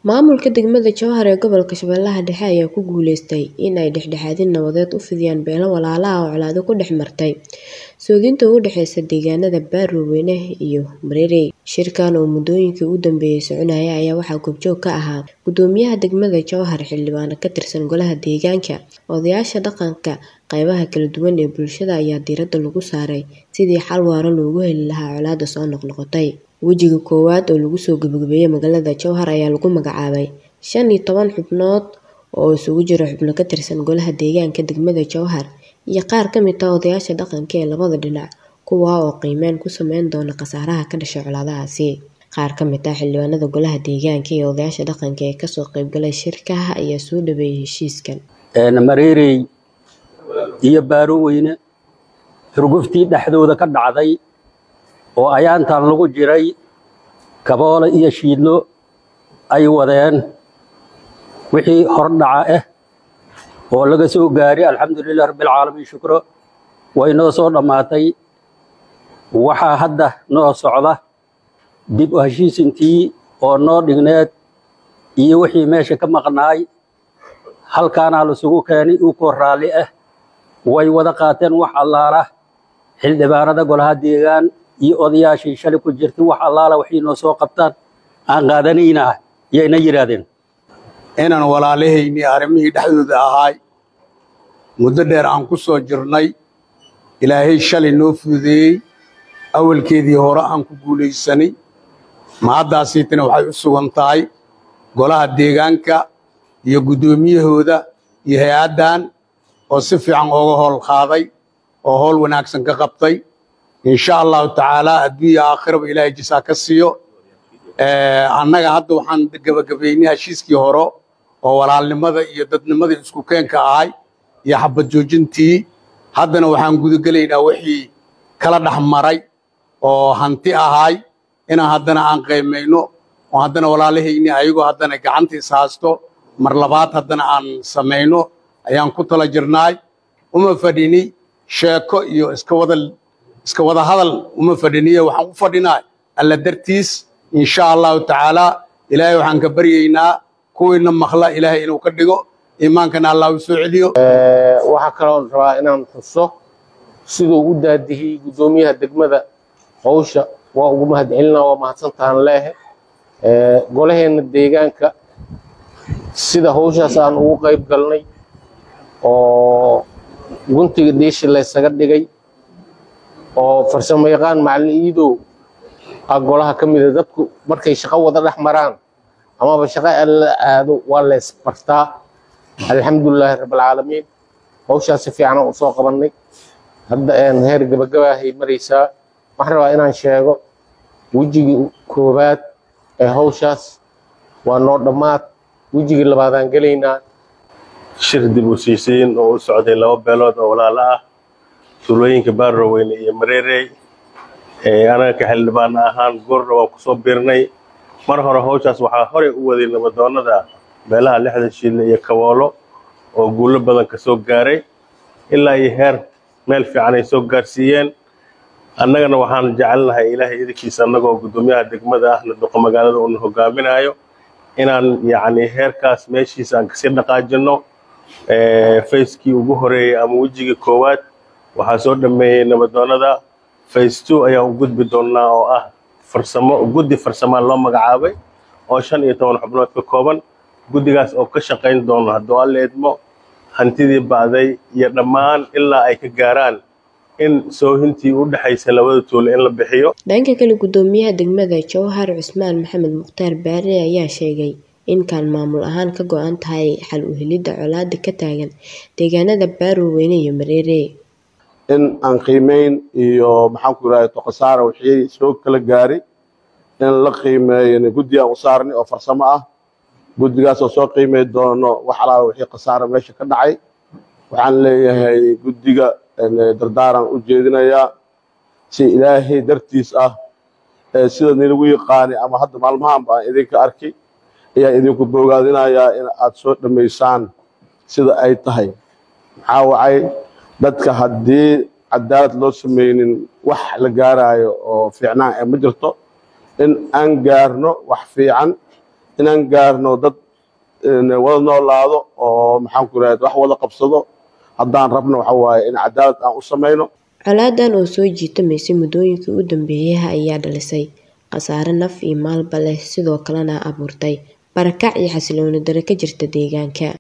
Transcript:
Maamulka degmada Jowhar ee gobolka Shabeellaha Dhexe ayaa ku guuleystay in ay dhexdhexaadin nabadeed u fidiyaan beelo walaalo ah oo colaado ku dhex martay soodinta u dhaxaysa deegaanada Baro-Weyne iyo Mareerey. Shirkan oo muddooyinkii u dambeeyay soconayay ayaa waxaa goobjoog ka ahaa Gudoomiyaha degmada Jowhar, xildhibaano ka tirsan Golaha Deegaanka, odayaasha dhaqanka, qaybaha kala duwan ee bulshada ayaa diiradda lagu saaray sidii xal waara loogu heli lahaa colaadda soo noqnoqotay. Wejiga koowaad oo lagu soo gabagabeeyay magaalada Jowhar ayaa lagu magacaabay shan iyo toban xubnood oo isugu jira xubno ka tirsan Golaha Deegaanka degmada Jowhar iyo qaar ka mid ah odayaasha dhaqanka ee labada dhinac, kuwaas oo qiimeyn ku sameyn doona khasaaraha ka dhashay colaadahaasi. Qaar ka mid ah xildhibaanada Golaha Deegaanka iyo odayaasha dhaqanka ee kasoo qayb galay shirka ayaa soo dhaweeyay heshiiskan. Mareerey iyo Baro-Weyne xurguftii dhexdooda ka dhacday oo ayaantan lagu jiray kaboole iyo shiidlo ay wadeen wixii hordhaca ah oo laga soo gaaray alxamdulilah rabbilcaalamiin shukro way noo soo dhammaatay waxaa hadda noo socda dib u heshiisintii oo noo dhigneed iyo wixii meesha ka maqnaay halkaanaa lasugu keenay ukoo raalli ah way wada qaateen wax allaala xildhibaanada golaha deegaan iyo odayaashii shalay ku jirtay wax allaala waxay noo soo qabtaan aan qaadanaynaa yayna yidhaahdeen inaan walaalahaynii arrimihii dhexdooda ahaay muddo dheer aan ku soo jirnay ilaahay shalay noo fududeeyey awalkeedii hore aan ku guulaysanay mahaddaasiitana waxay u sugan tahay golaha deegaanka iyo guddoomiyahooda iyo hay-addan oo si fiican ooga howl qaaday oo howl wanaagsan ka qabtay insha allahu tacaalaa adduunya aakhiraba ilaahay jisaa ka siiyo annaga hadda waxaan gebagabaynay heshiiskii hore oo walaalnimada iyo dadnimadii isku keenka ahay iyo xabad joojintii haddana waxaan gudagelaynaa wixii kala dhex maray oo hanti ahaay inaan haddana aan qaymayno oo haddana walaalahayni ayagoo haddana gacanta is haasto mar labaad haddana aan samayno ayaan ku tala jirnaay uma fadhini sheeko iyo iska wada iska wada hadal uma fadhiniye waxaan u fadhinaa alla dartiis insha allahu tacaalaa ilaahay waxaan ka baryaynaa kuwiina maqla ilaahay inuu ka dhigo iimaankana allah u soo celiyo waxaa kaloo rabaa inaan xuso siduu u daadihiyey guddoomiyaha degmada hawsha waa ugu mahadcelinaa waa mahadsantahan leehe golaheenna deegaanka sida hawshaas aan ugu qayb galnay oo guntiga dhiishi laysaga dhigay oo farsamo yaqaan macallin iidow ah golaha ka mida dadku markay shaqo wada dhex maraan amaba shaqo alla aado waa la isbartaa alxamdulilaahi rabbilcaalamiin hawshaas si fiicanaan u soo qabannay hadda heer gabagabaahay maraysaa waxaan rabaa inaan sheego wejigii koowaad ee hawshaas waa noo dhammaad wejigii labaadaan gelaynaa shir dib u siisiin oo u socday laba beelood oo walaalo ah tuulooyinka Baro-Weyne iyo Mareerey anaga ka xildhibaan ahaan goorna waa kusoo biirnay mar hore hawshaas waxaa horey u waday nabadoonnada beelaha lixdan shiille iyo kaboolo oo guulo badan ka soo gaaray ilaa iyo heer meel fiican ay soo gaarsiiyeen annagana waxaan jecelnahay ilaahay idinkiisa annagoo guddoomiyaha degmada ahna duqa magaalada uuna hogaaminayo inaan yacni heerkaas meeshiisa aan kasii dhaqaajinno fayskii ugu horeeyey ama wejigii koowaad waxaa soo dhammeeyey nabadoonnada fays two ayaan u gudbi doonnaa oo ah farsamo guddi farsamaa loo magacaabay oo shan iyo toban xubnood ka kooban guddigaas oo ka shaqayn doono hadduu alla idmo hantidii ba'day iyo dhammaan ilaa ay ka gaaraan in soohintii u dhexaysa labada tuulo in la bixiyo dhanka kale guddoomiyaha degmada Jowhar Cusmaan Maxamed Mukhtaar Baare ayaa sheegay in kaan maamul ahaan ka go'an tahay xal u helidda colaadda ka taagan deegaanada Baro-Weyne iyo Mareerey in aan qiimeyn iyo maxaan ku yidhahda toqosaara wixii soo kala gaaray in la qiimeeyo guddi aan u saarnay oo farsamo ah guddigaas oo soo qiimey doono wax alaala wixii khasaara meesha ka dhacay waxaan leeyahay guddiga dardaaran u jeedinayaa si ilaahay dartiis ah sida nilagu yaqaanay ama hadda maalmahan baan idinka arkay ayaan idinku boogaadinayaa in aad soo dhammaysaan sida ay tahay maxaa wacay dadka haddii cadaalad loo samaynin wax la gaaraayo oo fiicnaan ee ma jirto in aan gaarno wax fiican inaan gaarno dad wada noolaado oo maxaan ku irahda wax wada qabsado haddaan rabno waxa waaye in cadaalad aan u samayno colaadan oo soo jiitamaysay muddooyinkii u dambeeyay ayaa dhalisay khasaare naf iyo maalba leh sidoo kalena abuurtay barakac iyo xasilooni darro ka jirta deegaanka